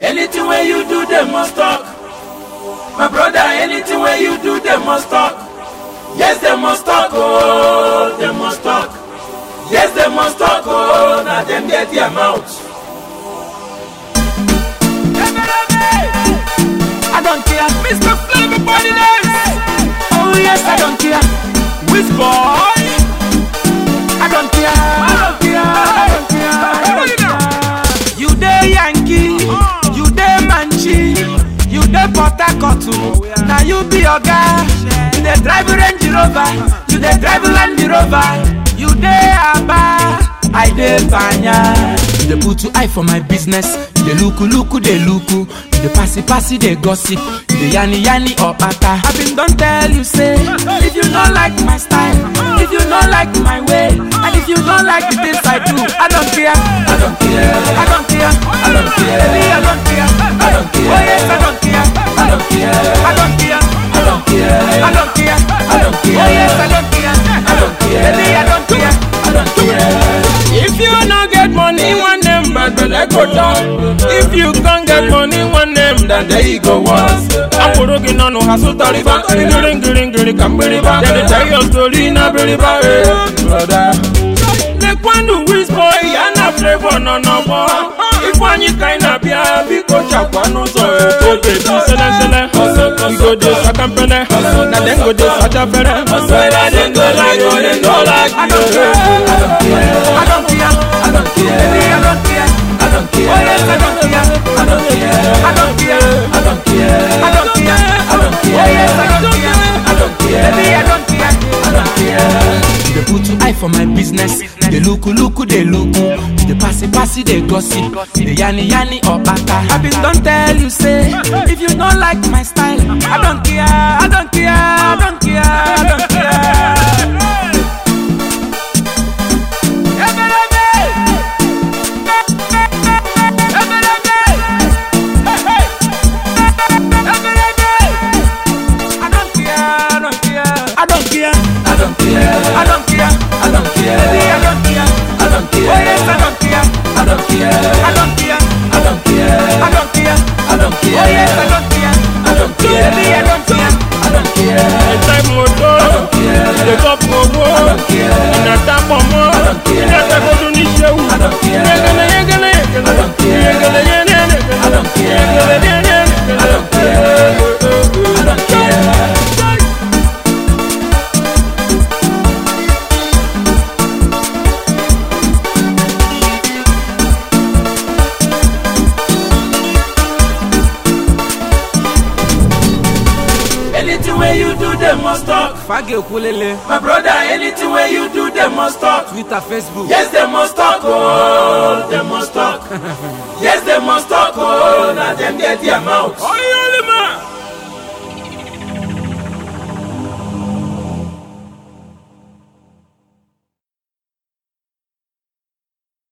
Anything where you do, they must talk. My brother, anything where you do, they must talk. Yes, they must talk, oh, they must talk. Yes, they must talk, oh, now them get their mouth. I don't care, Mr. Flavor Body Oh yes, I don't care. Which boy? I don't care. I don't care. I don't care. I don't care. You dey Yankee, you dey Manchi, you dey Port Harcourt. Now you be oga. You dey drive Range Rover, you dey drive Land Rover, you dey Aba, I dey Banya. You dey put two eye for my business, you dey look look dey look, you dey passy passy dey gossip, you dey yanni yanni or pata. I been don tell you say, if you no like my style, if you no like my way, and if you no like the things I do, I don't care. I don't care. I don't care. I don't care. Baby, I don't care. I don't care. Oh yes, I don't care. I don't care. I don't care. I don't care. I don't care. I don't care. Oh yes, I don't care. I don't care. Baby, I don't care. I don't care. If you no get money, one name bad belle go down. If you can't get money, one name that day you go once. Akorogi nanu hasu tariba, ngiri ngiri ngiri kambiriba. Then they tell your story na biriba, eh, brother. Lekwandu whiz boy, yana flavor no no more. Ifeanyi kaina bịa biko chakwa n'ụzọ eh. Oge dị sele sele, we go dey sakampele, na dem go dey sachafere. Whether dem go like or dem no like, I don't care. I don't care. I don't care. I don't care. Baby, I don't care. I don't care. Oh yes, I don't care. I don't care. I don't care. I don't care. I don't care. I don't care. Oh yes, I don't care. I don't care. Baby, I don't care. I don't care. You dey put two eye for my business. You dey look look dey look. You dey passy passy dey gossip. You dey yanni yanni or bata. I been don tell you say, if you no like my style, I don't care. I don't care. I don't care. I don't care. I don't care, I don't care, I don't care, I don't care, I don't care, I don't care, baby, I don't care, I don't care, oh yes, I don't care, I don't care, I don't care, I don't care, I don't care, I don't care, oh yes, I don't care, I don't care, baby, I don't care, I don't care, Ẹ̀jẹ̀ mọ̀tò, ìdèkọ̀ pọ̀wọ́, ìnàta pọ̀mọ́, ìnàta kojú ní ṣéwù. Yegele yegele yegele, yegele yegele yegele, yegele yegele. Anything where you do, they must talk. Fage Okulele, My brother, anything where you do, they must talk. Twitter, Facebook. Yes, they must talk, oh, they must talk. yes, they must talk, oh, now them get their mouth. Oyo!